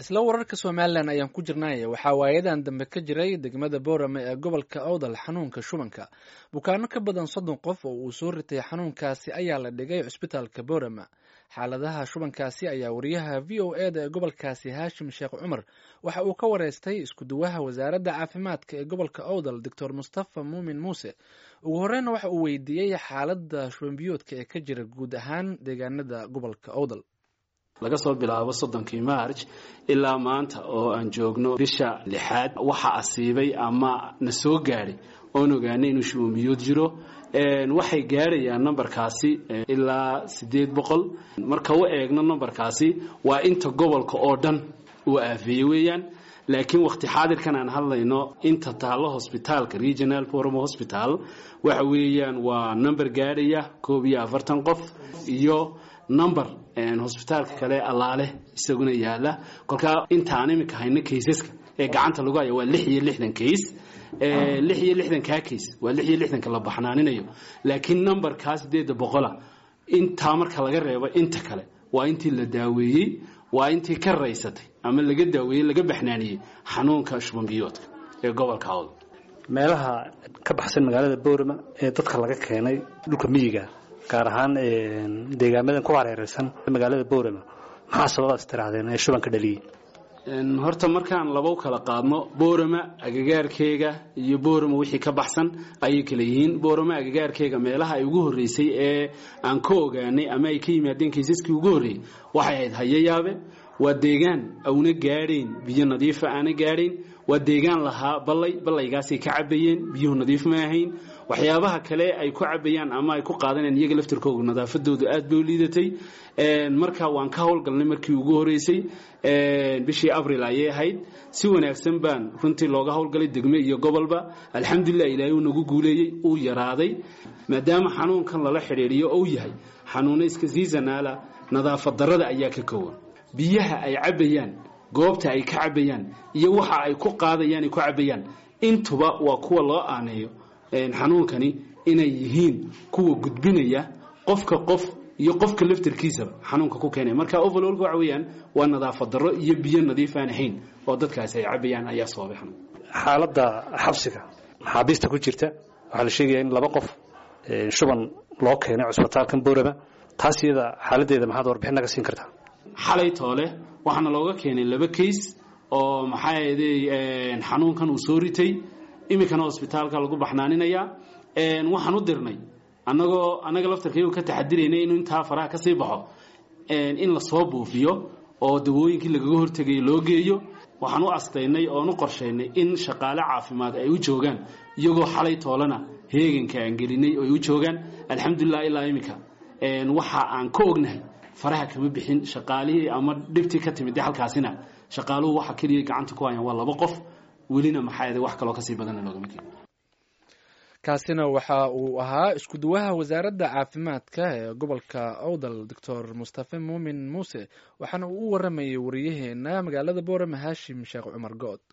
isla wararka somalilan ayaan ku jirnay waxaa waayadan dambe ka jiray degmada boorame ee gobolka awdal xanuunka shubanka bukaano ka badan soddon qof oo uu soo ritay xanuunkaasi ayaa la dhigay cusbitaalka boorame xaaladaha shubankaasi ayaa wariyaha v o e da ee gobolkaasi haashim sheekh cumar waxa uu ka wareystay iskuduwaha wasaaradda caafimaadka ee gobolka awdal doctor mustafa muumin muuse ugu horeyna waxa uu weydiiyey xaaladda shubanbiyoodka ee ka jira guud ahaan deegaanada gobolka awdal laga soo bilaabo soddonkii maarj ilaa maanta oo aan joogno bisha lixaad waxa asiibay ama na soo gaadhay oon ogaanay inuu shubanbiyood jiro waxay gaadhayaan nambarkaasi ilaa siddeed boqol marka u eegno nambarkaasi waa inta gobolka oo dhan uu aafeeye weeyaan laakiin wakhti xaadirkan aan hadlayno inta taallo hosbitaalka regional forum hospital waxa weeyaan waa number gaadhaya koob iyo afartan qof iyo number hosbitaalka kale allaale isaguna yaala kolkaa intaan iminka hayno kaysaska ee gacanta lagu haya waa lix iyo lixdan kays lix iyo lixdankaa kays waa lix iyo lixdanka la baxnaaninayo laakiin numberkaa sideedda boqola intaa marka laga reebo inta kale waa intii la daaweeyey waa intii ka raysatay ama laga daaweeyey laga baxnaaniyey xanuunka shubanbiyoodka ee gobolka awd meelaha ka baxsan magaalada boorama ee dadka laga keenay dhulka miyiga gaar ahaan deegaamadan ku hareereysan magaalada boorama maxaa sababaad istirahdeen ee shubanka dhaliyey horta markaan laba u kala qaadno boorama agagaarkeega iyo boorama wixii ka baxsan ayay kala yihiin boorama agagaarkeega meelaha ay ugu horreysay ee aan ka ogaanay ama ay ka yimaadeen kaysaskii ugu horreeyey waxay ahayd hayayaabe waa deegaan auna gaadhayn biyo nadiifa aana gaadhayn waa deegaan lahaa ballay ballaygaasay ka cabayeen biyuhu nadiif ma ahayn waxyaabaha kale ay ku cabayaan ama ay ku qaadanayaan iyaga laftirkooga nadaafadoodu aad bay u liidatay marka waan ka howlgalnay markii ugu horeysay bishii abril ayay ahayd si wanaagsan baan runtii looga howlgalay degme iyo gobolba alxamdulilah ilaahay uu nagu guuleeyey uu yaraaday maadaama xanuunkan lala xidhiidhiyo ou yahay xanuuno iska siisanaala nadaafad darrada ayaa ka kowan biyaha ay cabayaan goobta ay ka cabayaan iyo waxa ay ku qaadayaan ay ku cabayaan intuba waa kuwa loo aaneeyo xanuunkani inay yihiin kuwa gudbinaya qofka qof iyo qofka laftarkiisaba xanuunka ku keenaya marka overloolka waxa weeyaan waa nadaafad darro iyo biyo nadiif aan ahayn oo dadkaasi ay cabayaan ayaa sababay xanuun xaaladda xabsiga maxaabiista ku jirta waxaa la sheegaya in laba qof shuban loo keenay cusbitaalkan boorama taas iyada xaaladdeeda maxaad warbixin naga siin kartaa xalay toole waxaana looga keenay laba kays oo maxaa yeeday xanuunkan uu soo ritay iminkana hosbitaalka lagu baxnaaninayaa waxaan u dirnay annagoo annaga laftarkaygu ka taxadiraynay inuu intaa faraha ka sii baxo in lasoo buufiyo oo dawooyinkii lagaga hortegayay loo geeyo waxaan u astaynay oon u qorshaynay in shaqaale caafimaad ay u joogaan iyagoo xalay toolana heeganka aan gelinay oo ay u joogaan alxamdulilah ilaa iminka waxa aan ka ognahay faraha kama bixin shaqaalihii ama dhibtii ka timid halkaasina shaqaaluhu waxa keliya gacanta ku hayaan waa laba qof welina maxaa wax kaloo kasii badanna loogama keeni kaasina waxa uu ahaa iskuduwaha wasaaradda caafimaadka ee gobolka awdal doctor mustafe muumin muuse waxaana uu u waramayay wariyaheena magaalada boorame haashim sheekh cumar good